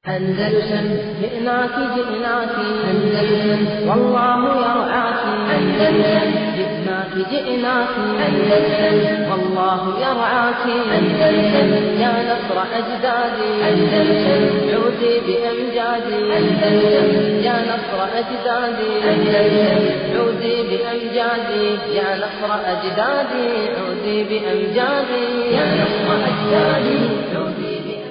أندلسن جئناك جئناك أندلسن والله يرعاك أندلسن جئناك جئناك أندلسن والله يرعاك أندلسن يا نصر أجدادي أندلسن عودي بأمجادي أندلسن يا نصر أجدادي أندلسن عودي بأمجادي يا نصر أجدادي عودي بأمجادي يا نصر أجدادي عودي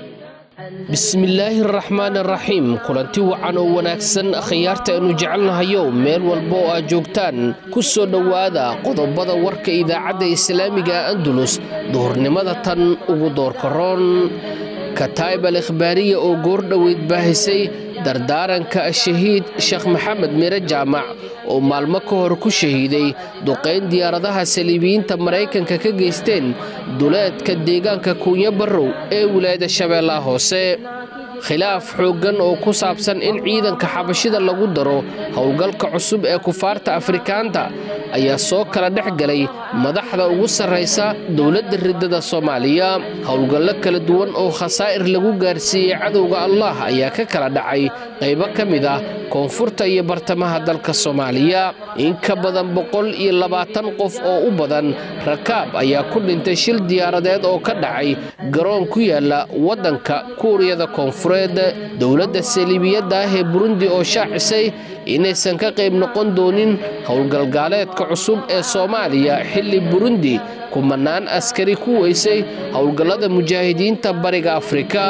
bismillaahi araxmaan araxiim kulanti wacan oo wanaagsan khiyaarta aynu jecelnahayow meel walba oo aad joogtaan ku soo dhowaada qodobada warka idaacadda islaamiga andulus duhurnimada tan ugu doorkaroon kataib al ikhbaariya oo goordhoweyd baahisay dardaaranka shahiid sheekh maxamed mire jaamac oo maalmo ka hor ku shahiiday duqayn diyaaradaha saliibiyiinta maraykanka ka geysteen duleedka deegaanka kuunya barrow ee wilaayada shabeellaha hoose khilaaf xooggan oo ku saabsan in ciidanka xabashida lagu daro howlgalka cusub ee kufaarta afrikaanta ayaa soo kala dhex galay madaxda ugu sarraysa dowladda riddada soomaaliya howlgallo kala duwan oo khasaa'ir lagu gaarsiiyey cadowga allah ayaa ka kala dhacay qaybo ka mid ah koonfurta iyo bartamaha dalka soomaaliya in ka badan boqol iyo labaatan qof oo u badan rakaab ayaa ku dhintay shil diyaaradeed oo ka dhacay garoon ku yaala waddanka kuuriyada koonfureed dowladda saliibiyadda ah ee burundi oo shaacisay inaysan ka qayb noqon doonin howlgalgaaleedka cusub ee soomaaliya xilli burundi kumanaan askari ku weysay howlgallada mujaahidiinta bariga afrika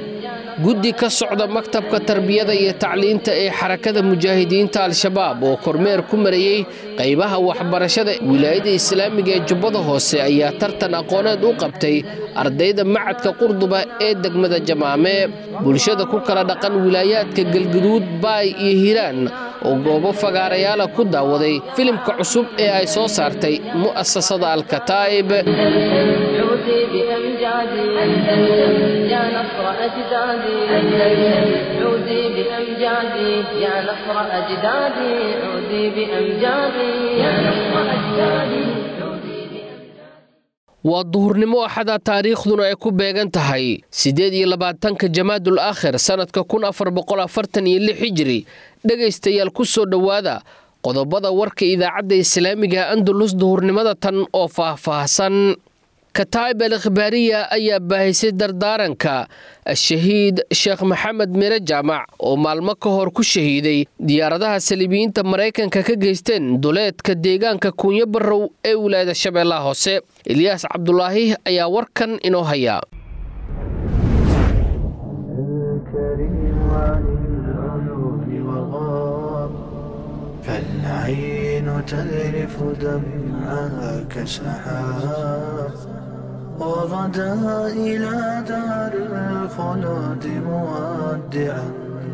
guddi ka socda maktabka tarbiyada iyo tacliinta ee xarakada mujaahidiinta al-shabaab oo kormeer ku marayey qaybaha waxbarashada wilaayada islaamiga ee jubbada hoose ayaa tartan aqooneed u qabtay ardayda macadka qurduba ee degmada jamaame bulshada ku kala dhaqan wilaayaadka galguduud baay iyo hiiraan oo goobo fagaarayaala ku daawaday filimka cusub ee ay soo saartay mu'asasada al-kataa'ib عودي بأمجادي أندلسن يا نصر أجدادي أندلسن عودي بأمجادي يا نصر أجدادي عودي بأمجادي يا نصر أجدادي عودي بأمجادي waa duhurnimo axada taariikhduna ay ku beegan tahay siddeed iyo labaatanka jamaadul aakhir sannadka kun afar boqol afartan iyo lix hijiri dhegaystayaal ku soo dhowaada qodobada warka idaacadda islaamiga andalus duhurnimada tan oo faahfaahsan kataib al ikhbaariya ayaa baahisay dardaaranka shahiid sheekh maxamed mire jaamac oo maalmo ka hor ku shahiiday diyaaradaha saliibiyiinta maraykanka ka geysteen duleedka deegaanka kuunyo barrow ee wilaayada shabeellaha hoose ilyaas cabdulaahi ayaa warkan inoo haya الكريم عن العيون وغاب فالعين تذرف دمعها كسحاب وغدا إلى دار الخلود مودعا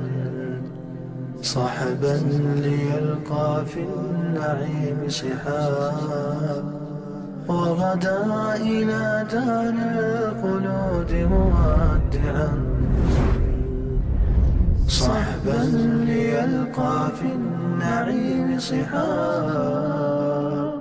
صحبا ليلقى في النعيم صحاب وغدا إلى دار الخلود مودعا صحبا ليلقى في النعيم صحاب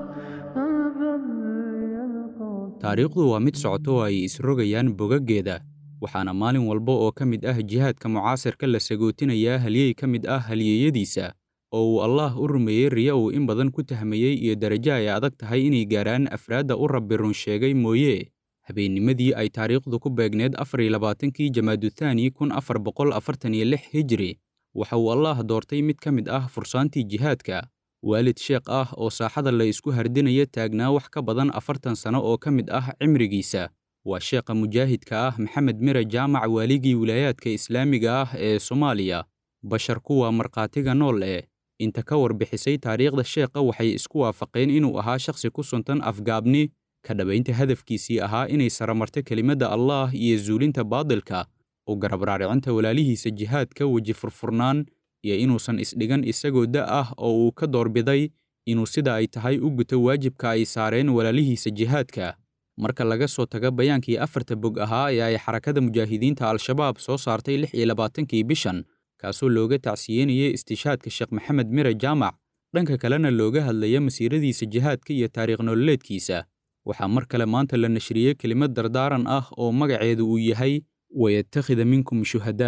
taariikhdu waa mid socoto oo ay isrogayaan bogaggeeda waxaana maalin walba oo ka mid ah jihaadka mucaasirka la sagootinayaa halyey ka mid ah halyeeyadiisa oo uu allaah u rumeeyey riya uu in badan ku tahmayey iyo darajo ay adag tahay inay gaarhaan afraadda u rabbi run sheegay mooye habeennimadii ay taariikhdu ku beegneed afar iyo labaatankii jamaaduthani kun afar boqol afartan iyo lix hijri waxa uu allaah doortay mid ka mid ah fursaantii jihaadka waalid sheekh ah oo saaxada la isku hardinaya taagnaa wax ka badan afartan sano oo ka mid ah cimrigiisa waa sheekha mujaahidka ah maxamed mire jaamac waaligii wilaayaadka islaamiga ah ee soomaaliya bashar kuwa markhaatiga nool ee inta ka warbixisay taariikhda sheekha waxay isku waafaqeen inuu ahaa shakhsi ku suntan afgaabni ka dhabaynta hadafkiisii ahaa inay saramarto kelimadda allaah iyo zuulinta baadilka u garab raaricinta walaalihiisa jihaadka weji furfurnaan iyo inuusan isdhigan isagoo da' ah oo uu ka doorbiday inuu sida ay tahay u guto waajibka ay saareen walaalihiisa jihaadka marka laga soo tago bayaankii afarta bog ahaa ee ay xarakada mujaahidiinta al-shabaab soo saartay lix iyo labaatankii bishan kaasoo looga tacsiyeynayay istishaadka sheekh maxamed mire jaamac dhanka kalena looga hadlaya masiiradiisa jihaadka iyo taariikh nololeedkiisa waxaa mar kale maanta la nashriyey kelimad dardaaran ah oo magaceedu uu yahay wayattakhida minkum shuhadaa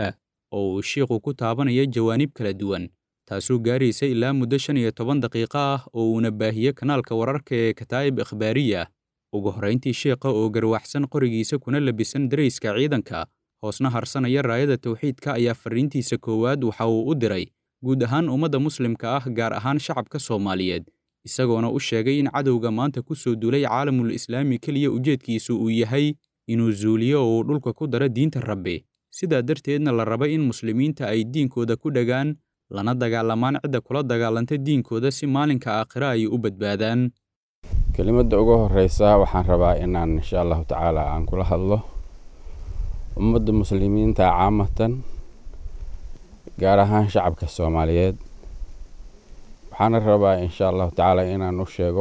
oo uu shiikhu ku taabanaya jawaanib kala duwan taasoo gaaraysa ilaa muddo shan iyo toban daqiiqo ah oo uuna baahiye kanaalka wararka ee kataa'ib ikhbaariya ugu horrayntii sheikha oo garwaxsan qorigiisa kuna labisan darayska ciidanka hoosna harsanaya raayada tawxiidka ayaa farriintiisa koowaad waxa uu u diray guud ahaan ummadda muslimka ah gaar ahaan shacabka soomaaliyeed isagoona u sheegay in cadowga maanta ku soo duulay caalamul islaami keliya ujeedkiisu uu yahay inuu zuuliyo oo uu dhulka ku daro diinta rabbi sidaa darteedna la raba in muslimiinta ay diinkooda ku dhagaan lana dagaalamaan cidda kula dagaalanta diinkooda si maalinka aakhira ay u badbaadaan kelimadda ugu horreysa waxaan rabaa inaan insha allahu tacaala aan kula hadlo ummadda muslimiinta caamatan gaar ahaan shacabka soomaaliyeed waxaana rabaa insha allahu tacaala inaan u sheego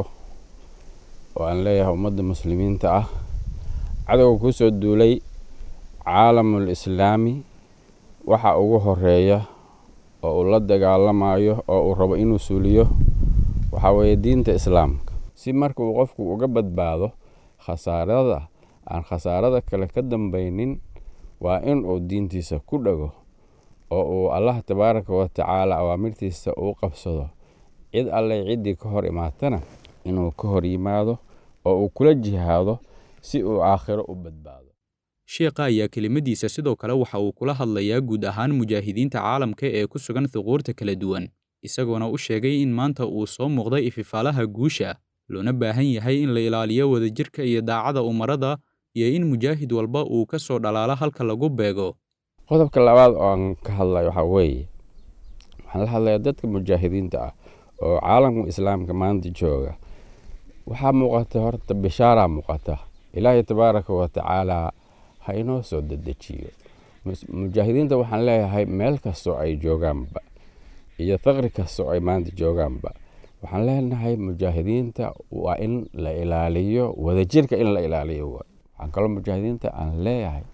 oo aan leeyahay ummadda muslimiinta ah cadowga ku soo duulay caalamul islaami waxa ugu horeeya oo uu la dagaalamayo oo uu rabo inuu suuliyo waxaa weeye diinta islaamka si marka uu qofku uga badbaado khasaarada aan khasaarada kale ka dambaynin waa in uu diintiisa ku dhago oo uu allah tabaaraka wa tacaala awaamirtiisa uu qabsado cid alleh ciddii ka hor imaatana inuu ka hor yimaado oo uu kula jihaado si uu aakhiro u badbaado sheekha ayaa kelimadiisa sidoo kale waxa uu kula hadlayaa guud ahaan mujaahidiinta caalamka ee ku sugan thuquurta kala duwan isagoona u sheegay in maanta uu soo muuqday ififaalaha guusha loona baahan yahay in la ilaaliyo wadajirka iyo daacada umarada iyo in mujaahid walba uu ka soo dhalaalo halka lagu beego qodobka labaad oo aan ka hadlayo waxaa weeye waxaan la hadlayaa dadka mujaahidiinta ah oo caalamka islaamka maanta jooga waxaa muuqata horta bishaaraa muuqata ilaahay tabaaraka wa tacaala ha inoo soo dedejiyo mujaahidiinta waxaan leeyahay meel kastoo ay joogaanba iyo faqri kastoo ay maanta joogaanba waxaan leenahay mujaahidiinta waa in la ilaaliyo wadajirka in la ilaaliyo waxaan kaloo mujaahidiinta aan leeyahay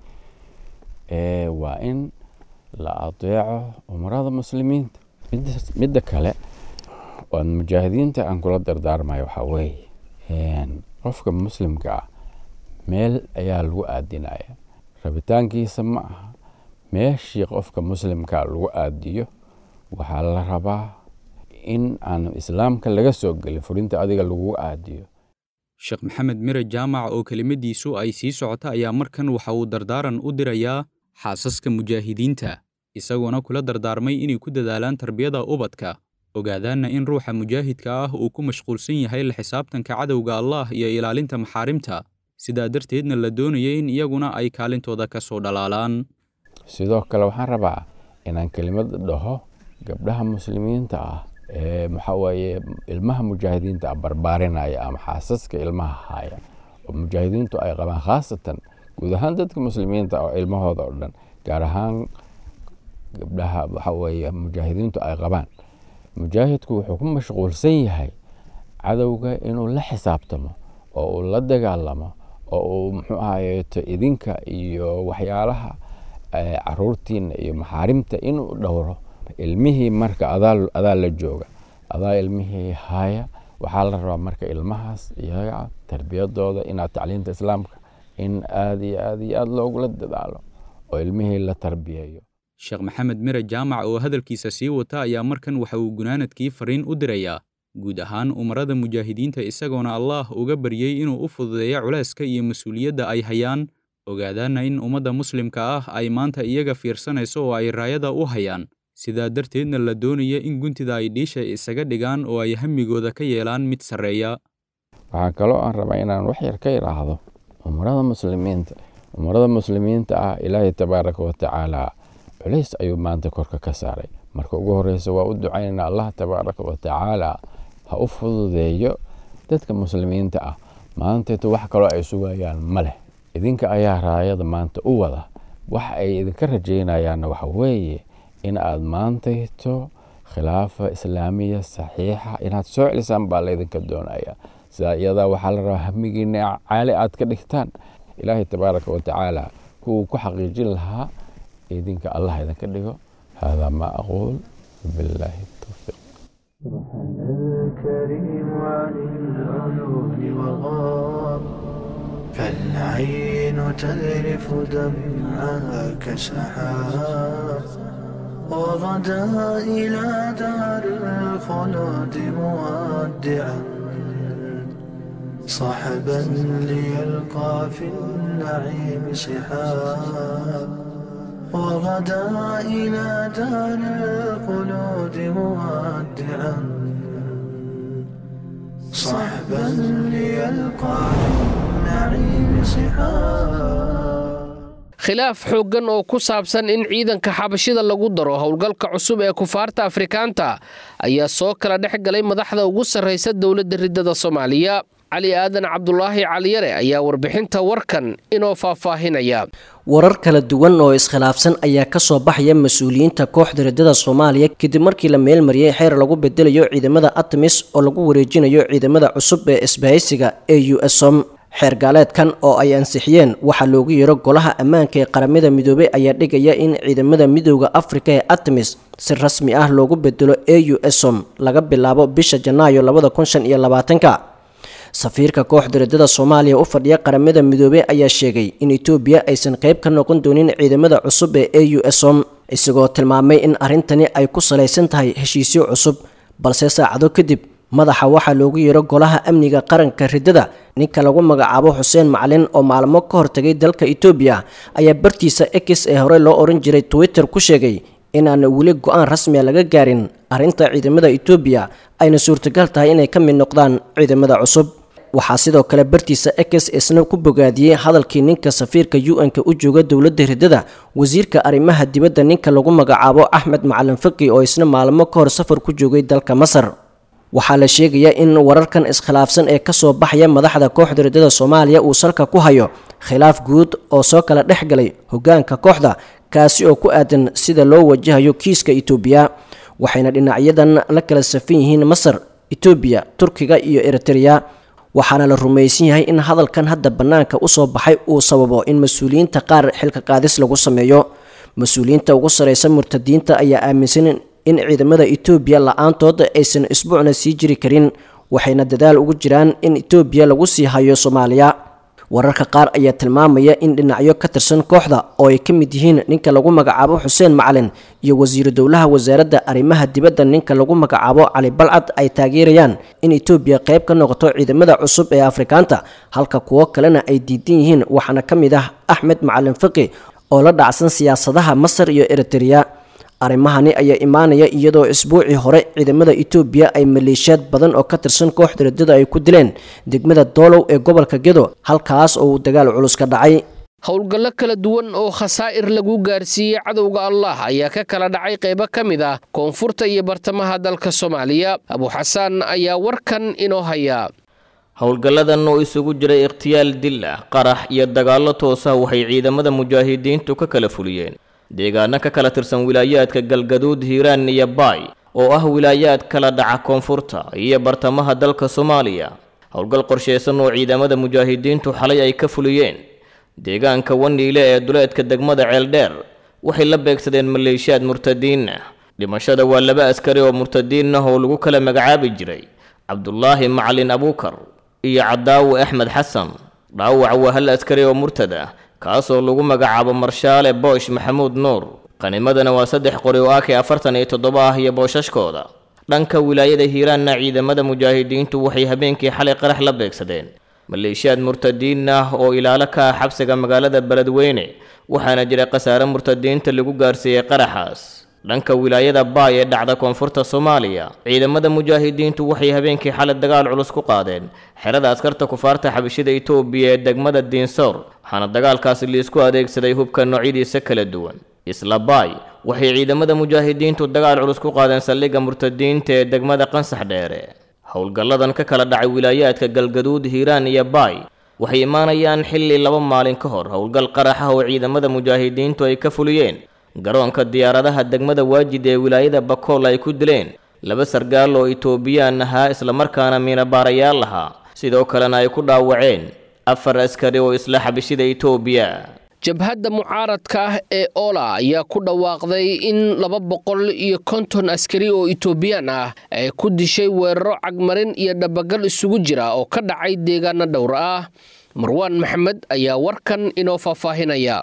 waa in la adeeco umarada muslimiinta midda kale oan mujaahidiinta aan kula dardaarmayo waxaa weeye qofka muslimka ah meel ayaa lagu aadinaya rabitaankiisa ma aha meeshii qofka muslimka lagu aadiyo waxaa la rabaa in aan islaamka laga soo gelin furinta adiga lagu aadiyo sheekh maxamed mire jaamac oo kelimadiisu ay sii socota ayaa markan waxa uu dardaaran u dirayaa xaasaska mujaahidiinta isagoona kula dardaarmay inay ku dadaalaan tarbiyada ubadka ogaadaanna in ruuxa mujaahidka ah uu ku mashquulsan yahay la xisaabtanka cadowga allah iyo ilaalinta maxaarimta sidaa darteedna la doonaya in iyaguna ay kaalintooda ka soo dhalaalaan sidoo kale waxaan rabaa inaan kelimad dhaho gabdhaha muslimiinta ah ee maxaa weeye ilmaha mujaahidiinta ah barbaarinaya ama xaasaska ilmaha haya oo mujaahidiintu ay qabaan khaasatan guud ahaan dadka muslimiinta oo ilmahooda oo dhan gaar ahaan gabdhaha waxa weeye mujaahidiintu ay qabaan mujaahidku wuxuu ku mashquulsan yahay cadowga inuu la xisaabtamo oo uu la dagaalamo oo uu muxuu ahayeeto idinka iyo waxyaalaha caruurtiina iyo maxaarimta inuu dhowro ilmihii marka adaa la jooga adaa ilmihii haya waxaa la rabaa marka ilmahaas iyaga tarbiyadooda inaad tacliinta islaamka in aad iyo aad iyo aad loogula dadaalo oo ilmihii la tarbiyeeyo sheekh maxamed mire jaamac oo hadalkiisa sii wata ayaa markan waxa uu gunaanadkii fariin u dirayaa guud ahaan umarada mujaahidiinta isagoona allaah uga baryey inuu u fududeeyo culeyska iyo mas-uuliyadda ay hayaan ogaadaana in ummadda muslimka ah ay maanta iyaga fiirsanayso oo ay raayada u hayaan sidaa darteedna la doonaya in guntida ay dhiisha isaga dhigaan oo ay hamigooda ka yeelaan mid sarreeya waxaa kaloo aan rabaa inaan wax yar ka idhaahdo umarada muslimiinta umarada muslimiinta ah ilaahay tabaaraka wa tacaala culays ayuu maanta korka ka saaray marka ugu horeysa waa u ducaynana allah tabaaraka wa tacaala ha u fududeeyo dadka muslimiinta ah maanteeto wax kaloo ay sugayaan ma leh idinka ayaa raayada maanta u wada wax ay idinka rajaynayaanna waxa weeye in aad maantayto khilaafa islaamiya saxiixa inaad soo celisaan baa laydinka doonaya sidaa iyadaa waxaa la rabaa hamigiina caali aad ka dhigtaan ilaahay tabaaraka wa tacaala kuwuu ku xaqiijin lahaa idinka allah idinka dhigo haadaa maa aquul bilaahi towfiiq الكريم عن العيون وغاب فالعين تذرف دمعها كسحاب وغدا إلى دار الخلود مودعا صحبا ليلقى في النعيم صحاب وغدا إلى دار الخلود مودعا صحبا ليلقى في النعيم صحاب khilaaf xooggan oo ku saabsan in ciidanka xabashida lagu daro howlgalka cusub ee kufaarta afrikaanta ayaa soo kala dhex galay madaxda ugu sarraysa dowladda riddada soomaaliya cali aadan cabdulaahi caliyare ayaa warbixinta warkan inoo faahfaahinaya warar kala duwan oo iskhilaafsan ayaa kasoo baxaya mas-uuliyiinta kooxda riddada soomaaliya kadib markii la meelmariyey xeer lagu bedelayo ciidamada atamis oo lagu wareejinayo ciidamada cusub ee isbahaysiga ee u som xeer gaaleedkan oo ay ansixiyeen waxaa loogu yeero golaha ammaanka ee qaramada midoobay ayaa dhigaya in ciidamada midooda afrika ee atamis si rasmi ah loogu bedelo e u som laga bilaabo bisha janaayo labada kun shan iyo labaatanka safiirka kooxda riddada soomaaliya u fadhiya qaramada midoobey ayaa sheegay in etoobiya aysan qayb ka noqon doonin ciidamada cusub ee e u som isagoo tilmaamay in arrintani ay ku salaysan tahay heshiisyo cusub balse saacado kadib madaxa waxaa loogu yeero golaha amniga qaranka riddada ninka lagu magacaabo xuseen macalin oo maalmo ka hortagay dalka etoobiya ayaa bartiisa x ee horey loo ohan jiray twitter ku sheegay inaan weli go-aan rasmiya laga gaarin arrinta ciidamada etoobiya ayna suurtagal tahay inay ka mid noqdaan ciidamada cusub waxaa sidoo kale bartiisa x isna ku bogaadiyey hadalkii ninka safiirka u-n-ka u jooga dowladda riddada wasiirka arrimaha dibadda ninka lagu magacaabo axmed macalin faki oo isna maalmo ka hor safar ku joogay dalka masar waxaa la sheegayaa in wararkan iskhilaafsan ee kasoo baxaya madaxda kooxda riddada soomaaliya uu salka ku hayo khilaaf guud oo soo kala dhex galay hogaanka kooxda kaasi oo ku aadan sida loo wajahayo kiiska itoobiya waxayna dhinacyadan la kala safan yihiin masar etoobiya turkiga iyo eritreya waxaana la rumaysan yahay in hadalkan hadda bannaanka usoo baxay uu sababo in mas-uuliyiinta qaar xilka qaadis lagu sameeyo mas-uuliyiinta ugu sarreysa murtadiinta ayaa aaminsan in ciidamada etoobiya la-aantood aysan isbuucna sii jiri karin waxayna dadaal ugu jiraan in etoobiya lagu sii hayo soomaaliya wararka qaar ayaa tilmaamaya in dhinacyo ka tirsan kooxda oo ay ka mid yihiin ninka lagu magacaabo xuseen macalin iyo wasiiru dowlaha wasaaradda arrimaha dibadda ninka lagu magacaabo cali balcad ay taageerayaan in etoobiya qayb ka noqoto ciidamada cusub ee afrikaanta halka kuwo kalena ay diidan yihiin waxaana ka mid ah axmed macalin faqi oo la dhacsan siyaasadaha masar iyo eritreya arrimahani ayaa imaanaya iyadoo isbuucii hore ciidamada etoobiya ay maleeshiyaad badan oo ka tirsan kooxda riddada ay ku dileen degmada doolow ee gobolka gedo halkaas oo uu dagaal culus ka dhacay howlgallo kala duwan oo khasaa'ir lagu gaarsiiyey cadowga allah ayaa ka kala dhacay qaybo ka mid ah koonfurta iyo bartamaha dalka soomaaliya abuxasaan ayaa warkan inoo haya howlgalladan oo isugu jiray ikhtiyaal dil ah qarax iyo dagaallo toosa waxay ciidamada mujaahidiintu ka kala fuliyeen deegaano ka kala tirsan wilaayaadka galgaduud hiiraan iyo baay oo ah wilaayaad kala dhaca koonfurta iyo bartamaha dalka soomaaliya howlgal qorshaysan oo ciidamada mujaahidiintu xalay ay ka fuliyeen deegaanka waniile ee duleedka degmada ceeldheer waxay la beegsadeen maleeshiyaad murtadiin ah dhimashada waa laba askari oo murtadiin ah oo lagu kala magacaabi jiray cabdulaahi macalin abuukar iyo cadaawi axmed xasan dhaawac waa hal askari oo murtad ah kaasoo lagu magacaabo marshaale boosh maxamuud nuur qanimadana waa saddex qori oo akay afartan iyo toddoba ah iyo booshashkooda dhanka wilaayada hiiraanna ciidamada mujaahidiintu waxay habeenkii xalay qarax la beegsadeen maleeshiyaad murtadiin ah oo ilaalo ka ah xabsiga magaalada beledweyne waxaana jira khasaare murtadiinta lagu gaarsiiyey qaraxaas dhanka wilaayada baay ee dhacda koonfurta soomaaliya ciidamada mujaahidiintu waxay habeenkii xalay dagaal culus ku qaadeen xerada askarta kufaarta xabashida itoobiya ee degmada diinsoor waxaana dagaalkaasi liisku adeegsaday hubka noocyadiisa kala duwan isla baay waxay ciidamada mujaahidiintu dagaal culus ku qaadeen saldhigga murtadiinta ee degmada qansax dheere howlgalladan ka kala dhacay wilaayaadka galgaduud hiiraan iyo baay waxay imaanayaan xilli laba maalin ka hor howlgal qarax ah oo ciidamada mujaahidiintu ay ka fuliyeen garoonka diyaaradaha degmada waajid ee wilaayada bakool ay ku dileen laba sargaal oo itoobiyaan ahaa islamarkaana miinabaarayaal ahaa sidoo kalena ay ku dhaawaceen afar askari oo isla xabishida itoobiya jabhadda mucaaradka ah ee oola ayaa ku dhawaaqday in laba boqol iyo konton askari oo itoobiyaan ah ay ku dishay weeraro cagmarin iyo dhabagal isugu jira oo ka dhacay deegaano dhowr ah marwaan maxamed ayaa warkan inoo faahfaahinaya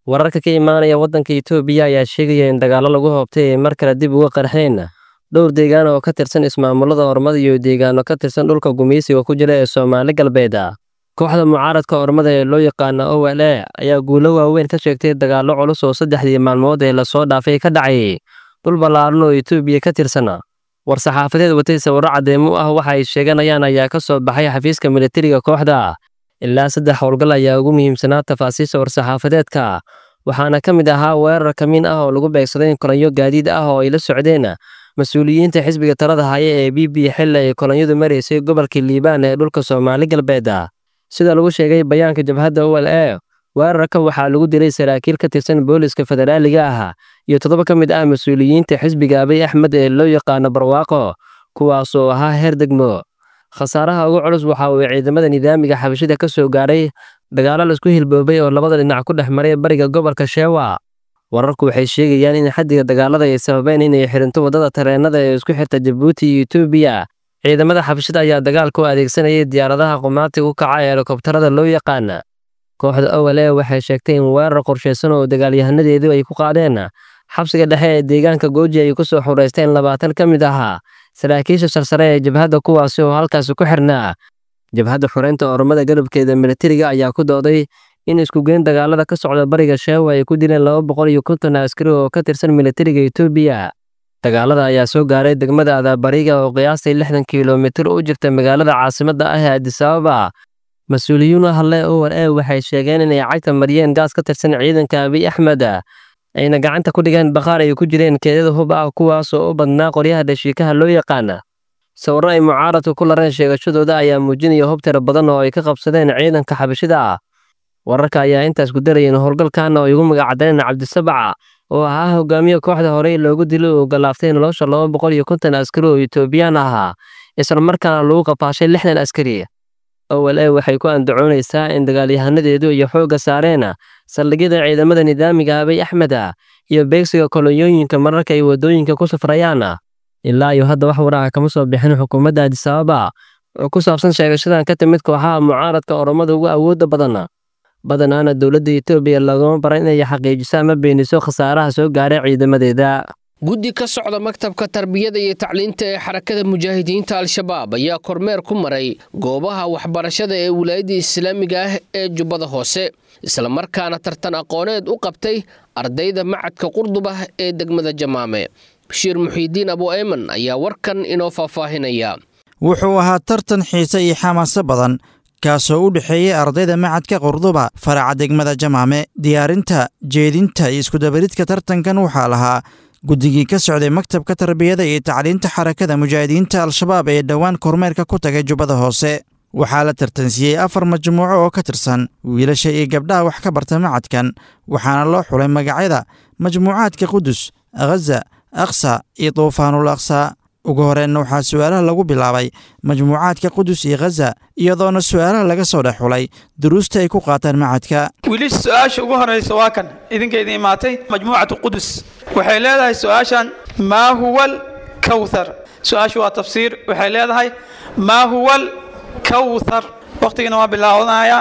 wararka ka imaanaya waddanka itoobiya ayaa sheegaya in dagaallo lagu hoobtay ay mar kale dib uga qarxeen dhowr deegaan oo ka tirsan ismaamulada ormada iyo deegaano ka tirsan dhulka gumaysiga ku jira ee soomaali galbeed kooxda mucaaradka ormada ee loo yaqaana o l a ayaa guulo waaweyn ka sheegtay dagaallo culus oo saddexdii maalmood ee lasoo dhaafay ka dhacay dhul ballaaran oo itoobiya ka tirsan war-saxaafadeed watay sawirro caddeemo ah waxa ay sheeganayaan ayaa ka soo baxay xafiiska militariga kooxda ilaa saddex howlgal ayaa ugu muhiimsanaa tafaasiisha war-saxaafadeedka waxaana ka mid ahaa weerar kamiin ah oo lagu beegsaday kolanyo gaadiid ah oo ay la socdeen mas-uuliyiinta xisbiga talada haya ee b b xilli ay kolonyadu maraysay gobolka liibaan ee dhulka soomaali galbeed sida lagu sheegay bayaanka jabhadda o l a weerarka waxaa lagu dilay saraakiil ka tirsan booliska federaaliga ah iyo toddoba ka mid ah mas-uuliyiinta xisbiga abiy axmed ee loo yaqaano barwaaqo kuwaasoo ahaa heer degmo khasaaraha ugu culus waxa uu ciidamada nidaamiga xabashida ka soo gaaray dagaallo laisku hilboobay oo labada dhinac ku dhex maray bariga gobolka sheewa wararku waxay sheegayaan in xaddiga dagaalada ay sababeen inay xirinto waddada tareenada ee isku xirta jabuuti iyo etoobiya ciidamada xabashida ayaa dagaalka u adeegsanayay diyaaradaha qumaatiga u kaca ee helikobtarada loo yaqaana kooxda owale waxay sheegtay in weerar qorshaysan oo dagaalyahanadeedu ay ku qaadeen xabsiga dhexe ee deegaanka gooji ay ku soo xureysteen labaatan ka mid ahaa saraakiisha sarsare ee jabhadda kuwaasi oo halkaasi ku xirnaa jabhadda xureynta ormada galabkeeda militariga ayaa ku dooday in iskugeyn dagaalada ka socda bariga sheewa ay ku dileen laba boqol iyo konton askari oo ka tirsan militariga etoobiya dagaalada ayaa soo gaaray degmada adaabariga oo qiyaastay lixdan kilomitir u jirta magaalada caasimadda ah ee adisababa mas-uuliyiin hadle owar e waxay sheegeen inay cagta mariyeen gaas ka tirsan ciidanka abiy axmed ayna gacanta ku dhigeen bakhaar ay ku jireen keedada hub ah kuwaasoo u badnaa qoryaha dhashiikaha loo yaqaana sawirro ay mucaaradku ku lareen sheegashadooda ayaa muujinaya hub tiro badan oo ay ka qabsadeen ciidanka xabashida ah wararka ayaa intaas ku darayeen howlgalkan oo ay ugu magacadeen cabdisabaca oo ahaa hogaamiye kooxda horey loogu dilay oo galaaftay nolosha laba boqol iyo konton askari oo etoobiyaan ahaa islamarkaana lagu qafaashay lixdan askari owal e waxay ku andacoonaysaa in dagaalyahanadeedu iyo xoogga saareen saldhigyada ciidamada nidaamiga abiy axmed iyo beegsiga kolonyooyinka mararka ay waddooyinka ku safrayaan ilaa iyo hadda wax waraca kama soo bixin xukuumadda adisababa oo ku saabsan sheegashadan ka timid kooxaha mucaaradka oromada ugu awoodda badan badanaana dowladda etoobiya lagama bara inay xaqiijiso ama beeniso khasaaraha soo gaaray ciidamadeeda guddi ka socda maktabka tarbiyada iyo tacliinta ee xarakada mujaahidiinta al-shabaab ayaa kormeer ku maray goobaha waxbarashada ee wilaayadda islaamiga ah ee jubbada hoose islamarkaana tartan aqooneed u qabtay ardayda macadka qurdubah ee degmada jamaame bashiir muxiidiin abu eyman ayaa warkan inoo faahfaahinaya wuxuu ahaa tartan xiise iyo xamaaso badan kaasoo u dhexeeyey ardayda macadka qurduba faraca degmada jamaame diyaarinta jeedinta iyo iskudabaridka tartankan waxaa lahaa guddigii ka socday maktabka tarbiyada iyo tacliinta xarakada mujaahidiinta al-shabaab ee dhowaan kormeerka ku tagay jubbada hoose waxaa la tartansiiyey afar majmuuco oo ka tirsan wiilasha iyo gabdhaha wax ka barta macadkan waxaana loo xulay magacyada majmuucaadka qudus khaza aqsa iyo duufaanul aqsa ugu horeenna waxaa su'aalaha lagu bilaabay majmuucaadka qudus iyo khaza iyadoona su'aalaha laga soo dhex xulay duruusta ay ku qaataan macadka wiilisha su-aasha ugu horraysa waa kan idinka idin imaatay majmuucatu qudus waxay leedahay su-aashan maa huwa alkawthar su-aashu waa tafsiir waxay leedahay maa huwa alkawthar waqtigana waa bilaawanayaa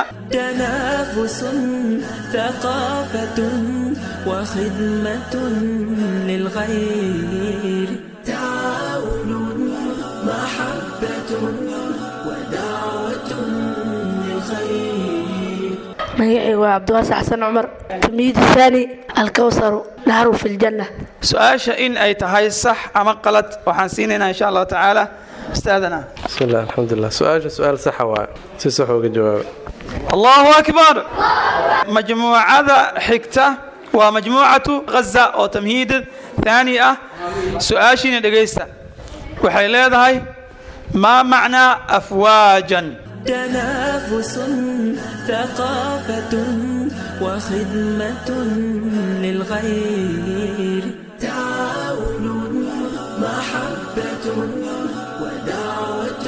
تنافس ثقافة وخدمة للغير تعاون محبة ودعوة للخير magacayga waa cabdiwaasi xasan cumar tilmiid haani alkawsaru naharu fi ljanna su-aasha in ay tahay sax ama qalad waxaan siinaynaa insha allahu tacaala ustaadana بسم الله الحمد لله سؤال سؤال صح واي si sax uga jawaab allahu akbar majmuucada xigta waa majmuucatu ghaza oo tamhiid thaani ah su-aashiina dhegaysta waxay leedahay maa macnaa afwaajan تنافس ثقافة وخدمة للغير تعاون محبة ودعوة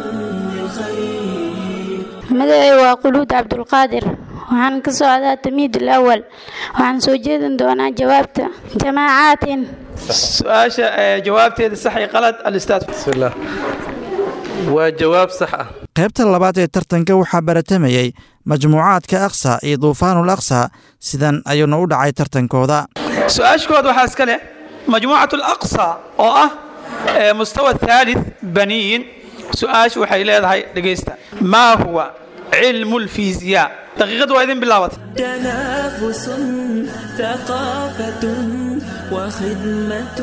للخير magacay waa quluud cabdulqaadir waxaan ka socdaa tamiid alawal waxaan soo jeedin doonaa jawaabta jamaacaatin su-aasha ee jawaabteeda sax iyo qalad alistaad بسم الله waa jawaab sax ah qaybta labaad ee tartanka waxaa baratamayey majmuucaadka aqsa iyo duufaanul aqsa sidan ayuuna u dhacay tartankooda su-aashkooda waxaa iska leh majmuucat alaqsa oo ah ee mustawa thalith baniyin su-aashu waxay leedahay dhegaysta maa huwa cilmu lfiisiyaa daqiiqadu waa idin bilaabatay تنافس ثقافة وخدمة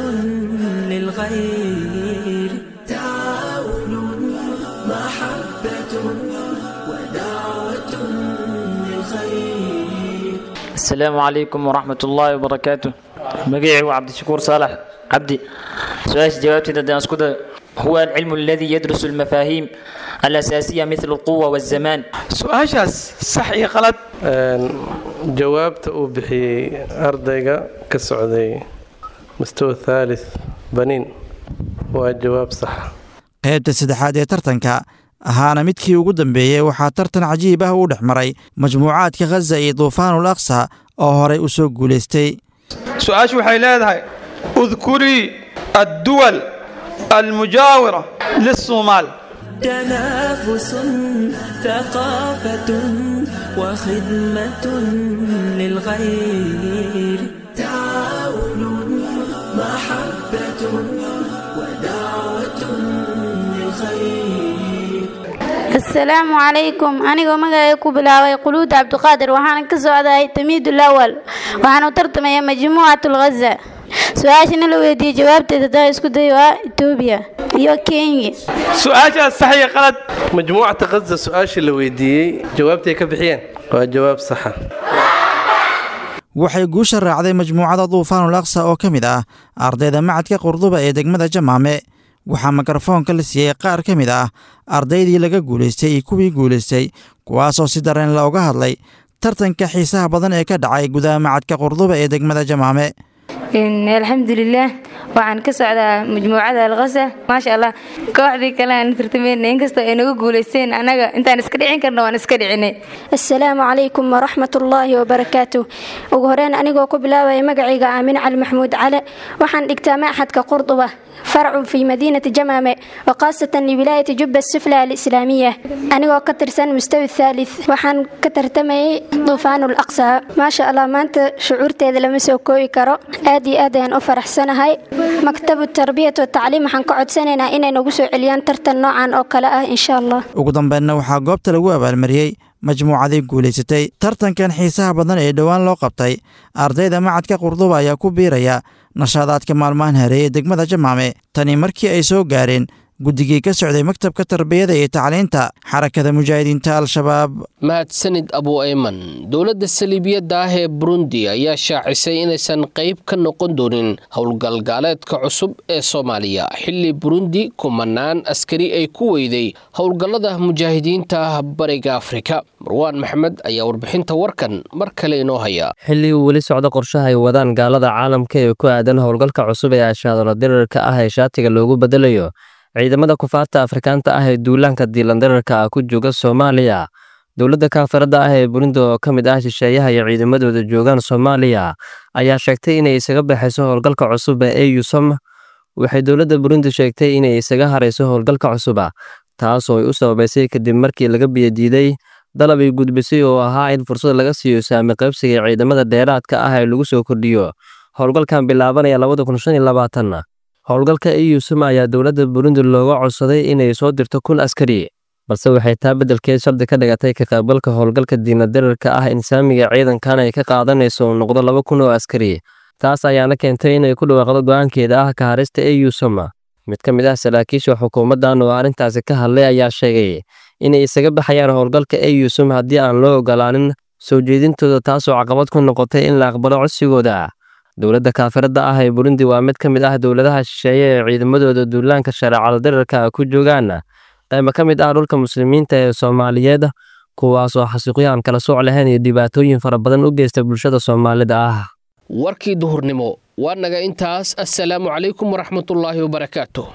للغير تعاون محبة ودعوة للخير السلام عليكم ورحمة الله وبركاته مقيعي وعبد الشكور صالح عبدي سؤال جوابتي ده أسكت هو العلم الذي يدرس المفاهيم الأساسية مثل القوة والزمان su-aashaas sax iyo qalad jawaabta uu bixiyey ardayga ka socday mustawa thalith baniin waa jawaab sax qaybta saddexaad ee tartanka ahaana midkii ugu dambeeyey waxaa tartan cajiib ah uu dhex maray majmuucaadka khaza iyo duufaanul aqsa oo horay u soo guulaystay su-aashu waxay leedahay udkurii adduwal almujaawira lisoomaal تنافس ثقافة وخدمة للغير تعاون محبة ودعوة للخير asalaamu calaykum anigoo magacay ku bilaabay quluud cabdiqaadir waxaana ka socdahay tamiid ulawal waxaana u tartamaya majmuucat lghaza su-aashana la weydiiyey jawaabteeda hadaa isku day waa etoobiya iyo kenya su-aashaas sax iyo qalad majmuucata khaza su-aashii la weydiiyey jawaabtay ka bixiyeen waa jawaab saxa waxay guusha raacday majmuucada duufaanul aqsa oo ka mid ah ardayda macadka qurduba ee degmada jamaame waxaa mikrofoonka la siiyey qaar ka mid ah ardaydii laga guulaystay iyo kuwii guulaystay kuwaasoo si dareen looga hadlay tartanka xiisaha badan ee ka dhacay gudaha macadka qurduba ee degmada jamaame alxamdulilah waxaan ka socdaa majmuucada alkasa maasha allah kooxdii kale aan tartameyna inkastoo ay naga guulaysteen annaga intaan iska dhicin karna waan iska dhicinay asalaamu calaykum waraxmatullaahi wabarakaatu ugu horeyn anigoo ku bilaabaya magacayga aamin cali maxamuud cale waxaan dhigtaa maxadka qurduba farcun fii madiinati jamaame waqaasatan liwilaayati jubba sufla alislaamiya anigoo ka tirsan mustawi thalith waxaan ka tartamayay duufaanul aqsa maasha allah maanta shucuurteeda lama soo koobi karo aad iyo aad ayaan u faraxsanahay maktabu tarbiyat watacliim waxaan ka codsanaynaa inay nagu soo celiyaan tartan noocan oo kale ah insha allah ugu dambeynna waxaa goobta lagu abaalmariyey majmuucadii guulaysatay tartankan xiisaha badan ee dhowaan loo qabtay ardayda macadka qurduba ayaa ku biiraya nashaadaadka maalmahan hareeye degmada jamaame tani markii ay soo gaareen guddigii ka socday maktabka tarbiyada iyo tacliinta xarakada mujaahidiinta al-shabaab mahadsanid abu ayman dowladda saliibiyadda ah ee burundi ayaa shaacisay inaysan qayb ka noqon doonin howlgalgaaleedka cusub ee soomaaliya xilli burundi kumanaan askari ay ku weyday howlgallada mujaahidiinta bariga afrika marwaan maxmed ayaa warbixinta warkan mar kale inoo haya xilli uu weli socdo qorshaha ay wadaan gaalada caalamka ee ku aadan howlgalka cusub ee ashaadalo dirarka ah ee shaatiga loogu bedelayo ciidamada kufaarta afrikaanta ah ee duulaanka diilandararka ah ku jooga soomaaliya dowladda kaafiradda ah ee burundi oo ka mid ah shisheeyaha iyo ciidamadooda joogaan soomaaliya ayaa sheegtay inay isaga baxayso howlgalka cusub ee eusom waxay dowladda burundi sheegtay inay isaga harayso howlgalka cusuba taasoo ay u sababaysay kadib markii laga biyadiiday dalab ay gudbisay oo ahaa in fursad laga siiyo saami qaybsiga ciidamada dheeraadka ah ee lagu soo kordhiyo howlgalkan bilaabanaya labada kun shan iyo labaatan howlgalka eusum ayaa dowladda burundi looga codsaday inay soo dirto kun askari balse waxay taa beddelkeed shardi ka dhigatay ka qaybgalka howlgalka diinadararka ah in saamiga ciidankan ay ka qaadanayso uu noqdo laba kun oo askari taas ayaana keentay inay ku dhawaaqdo go'aankeeda ah ka harista eusum mid ka mid ah saraakiisha xukuumaddan oo arrintaasi ka hadlay ayaa sheegay inay isaga baxayaan howlgalka eusum haddii aan loo ogolaanin soo jeedintooda taasoo caqabad ku noqotay in la aqbalo codsigooda dowladda kaafiradda ah ee burundi waa mid ka mid ah dowladaha shisheeye ee ciidamadooda duulaanka shareecada dirarka ku joogaan qayba ka mid ah dhulka muslimiinta ee soomaaliyeed kuwaasoo xasuuqyo aan kala sooc lahayn iyo dhibaatooyin fara badan u geysta bulshada soomaalida ah warkii duhurnimo waa naga intaas assalaamu calaykum waraxmatullaahi wabarakaatu